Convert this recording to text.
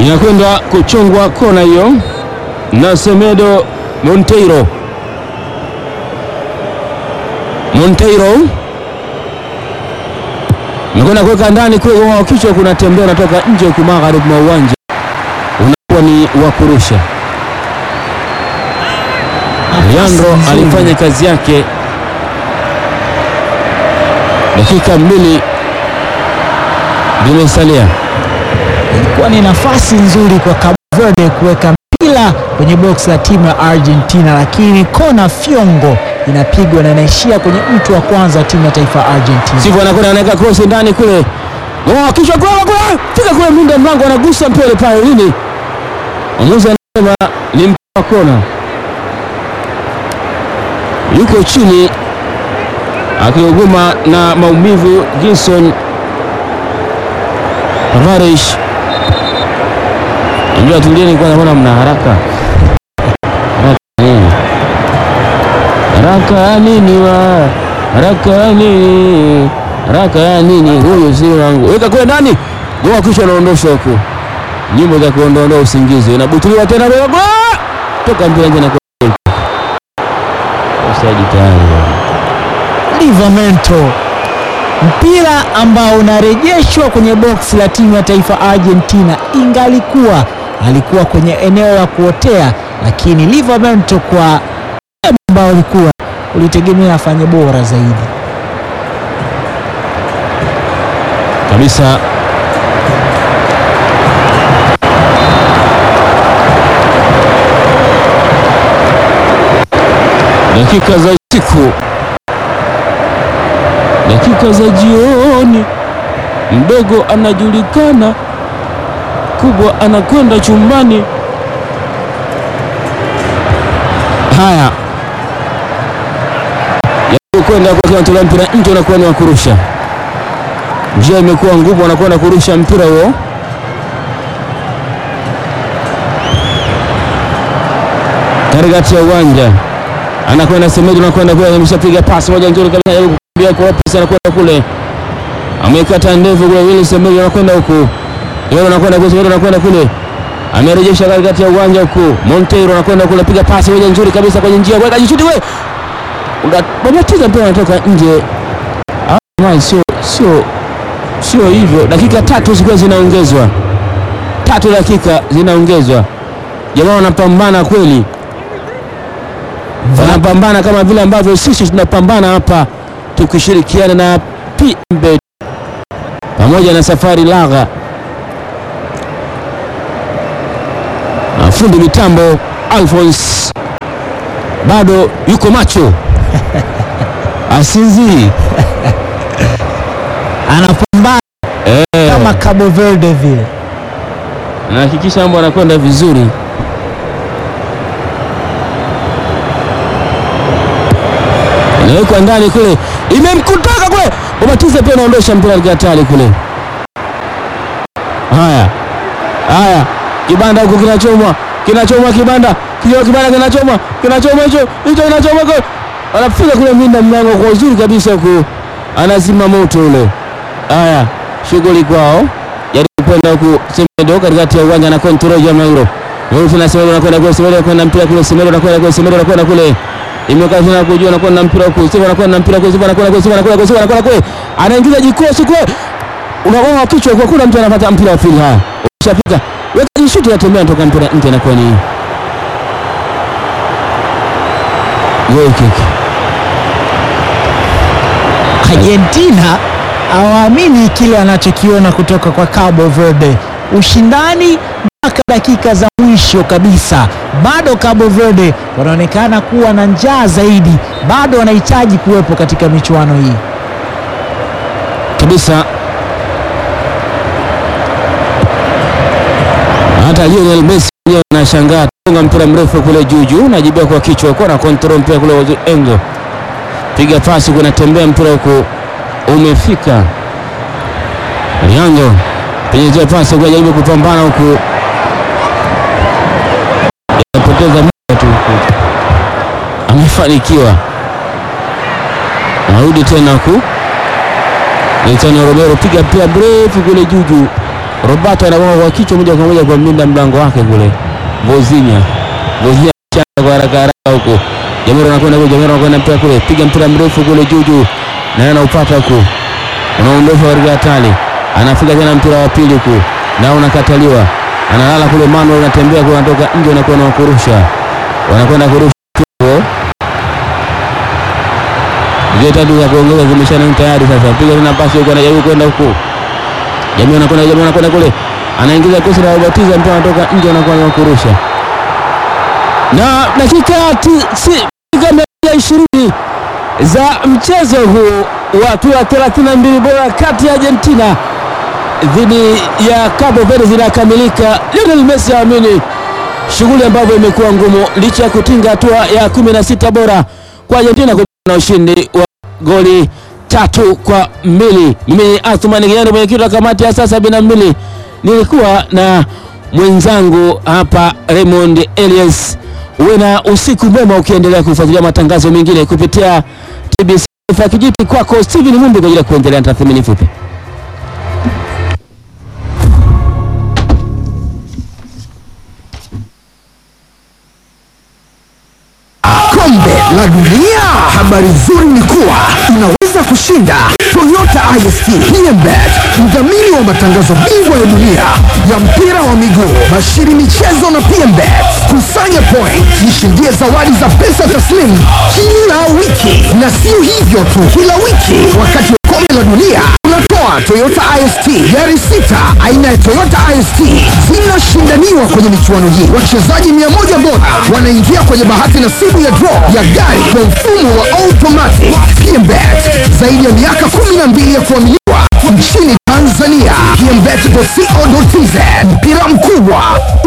inakwenda kuchongwa kona hiyo na Semedo Monteiro. Monteiro nakwenda kuweka ndani kule kwa kichwa, kuna tembea unatoka nje huku magharibi mwa uwanja, unakuwa ni wa kurusha. Leandro nzuri. alifanya kazi yake, dakika mbili zimesalia. Ilikuwa ni nafasi nzuri kwa Cabo Verde kuweka mpira kwenye box la timu ya Argentina, lakini kona fyongo inapigwa na inaishia kwenye mtu wa kwanza wa timu ya taifa ya Argentina. Sivyo anakwenda anaweka cross ndani kule. Oh, kichwa kwa kwa fika kule mlinda mlango anagusa mpele pale nini? Mwamuzi anasema ni mpira wa kona. Yuko chini akiuguma na maumivu Ginson Tavares. Ndio tulieni kwanza, mbona mna haraka? Haraka nini? Haraka ya nini wa? Haraka ya nini? Haraka ya nini? Huyu si wangu. Weka kule ndani. Goa kisha anaondosha huko. Nyimbo za kuondoa usingizi. Inabutuliwa tena kwa goa. Toka mpira nje na kwa. Offside tayari. Livramento, mpira ambao unarejeshwa kwenye box la timu ya taifa Argentina, ingalikuwa alikuwa kwenye eneo la kuotea, lakini Livramento kwa ambao ulikuwa ulitegemea afanye bora zaidi. Kabisa. Dakika za usiku, dakika za jioni, mdogo anajulikana, kubwa anakwenda chumbani. Haya, kwenda kwa kinatolewa mpira nje, unakuwa ni wa kurusha. Njia imekuwa ngumu, wanakwenda kurusha mpira huo. Katikati ya uwanja anakwenda Semedo, anakwenda kule, ameshapiga pasi moja nzuri kabisa, kukimbia kwa Lopez, anakwenda kule, amekata ndevu kule, Willy Semedo anakwenda huku, yeye anakwenda kule, Semedo anakwenda kule, amerejesha katikati ya uwanja huku, Monteiro anakwenda kule, piga pasi moja nzuri kabisa kwenye njia, weka jishuti wewe, unabatiza mpira unatoka nje. Ah, sio sio sio hivyo. Dakika tatu zilikuwa zinaongezwa, tatu dakika zinaongezwa. Jamaa wanapambana kweli, wanapambana kama vile ambavyo sisi tunapambana hapa tukishirikiana na PMbet pamoja na Safari Lagha na fundi mitambo Alphonse bado yuko macho asinzii Anapambana eh. kama Cabo Verde vile. Nahakikisha mambo anakwenda vizuri. Inawekwa ndani kule, imemkutaka kule, Ubatiza pia anaondosha mpira hatari kule. Haya haya, kibanda huko kinachomwa, kinachomwa kibanda, kio kibanda kinachomwa, kinachomwa hicho hicho, kinachomwa kule, anafika kule mlinda mlango kwa uzuri kabisa huku, anazima moto ule. Haya, shughuli kwao kwenda huku Semedo katikati ya uwanja na control jamaa hilo. Wewe tena Semedo anakwenda kule, Semedo anakwenda mpira kule, Semedo anakwenda kule, Semedo anakwenda kule. Imekaa tena kujua anakwenda mpira huku, Semedo anakwenda mpira kule, Semedo anakwenda kule, Semedo anakwenda kule, Semedo anakwenda kule. Anaingiza jikosi kule. Unagonga kichwa kwa kuna mtu anapata mpira wa pili haya. Ushapika. Weka jishuti atembea toka mpira nje na kwa ni. Goal kick. Argentina hawaamini kile wanachokiona kutoka kwa Cabo Verde. Ushindani mpaka dakika za mwisho kabisa, bado Cabo Verde wanaonekana kuwa na njaa zaidi, bado wanahitaji kuwepo katika michuano hii kabisa. Hata Lionel Messi mwenyewe anashangaa, gonga mpira mrefu kule juu juu, najibia kwa kichwa, kwa na control mpira kule wa engo, piga pasi, kuna tembea mpira huko umefika Riango penyezea pasi kwa jaribu kupambana huku, anapoteza muda tu huku, amefanikiwa, narudi tena huku Gaetano Romero piga pia mrefu kule juu juu, Roberto anagonga kwa kichwa moja kwa moja kwa mlinda mlango wake kule Vozinya. Vozinya changa kwa haraka haraka huko. Jamiro anakwenda kule, Jamiro anakwenda mpira kule, piga mpira mrefu kule juu juu, na anaupata huko, unaondoshwa katika hatari, anafika tena mpira wa pili huko, na unakataliwa, analala kule, Manuel anatembea kule, anatoka nje, anakuwa na kurusha, wanakwenda kurusha huko zile tatu za kuongeza zimeshana tayari. Sasa piga tena pasi huko, anajaribu kwenda huko, Jamii anakwenda Jamii anakwenda kule, anaingiza kosi la ubatiza, mpira anatoka nje, anakuwa na kurusha. Na dakika dakika ishirini za mchezo huu wa hatua 32 bora kati ya Argentina dhidi ya Cabo Verde zinakamilika. Lionel Messi aamini shughuli ambavyo imekuwa ngumu licha ya kutinga hatua ya 16 bora kwa Argentina na ushindi wa goli tatu kwa mbili. Mimi Athumani Kinyando, mwenyekiti wa kamati ya saa sabini na mbili, nilikuwa na mwenzangu hapa Raymond Elias. Uwe na usiku mwema ukiendelea kufuatilia matangazo mengine kupitia TBC Kijiti. Kwako Steven Mumbi kwa ajili ya kuendelea na tathmini fupi. Kombe la Dunia. Habari nzuri ni kuwa unaweza kushinda Toyota IST PMBet, mdhamini wa matangazo bingwa ya dunia ya mpira wa miguu, bashiri michezo na PMBet. Kusanya point, jishindie zawadi za pesa taslimu kila wiki, na sio hivyo tu, kila wiki wakati wa kombe la dunia tunatoa Toyota IST gari sita aina ya Toyota IST zinashindaniwa kwenye michuano hii. Wachezaji mia moja bora wanaingia kwenye bahati nasibu ya draw ya gari kwa mfumo wa automatic. PMBet zaidi ya miaka 12 ya kuaminiwa nchini Tanzania. PMBet.co.tz mpira mkubwa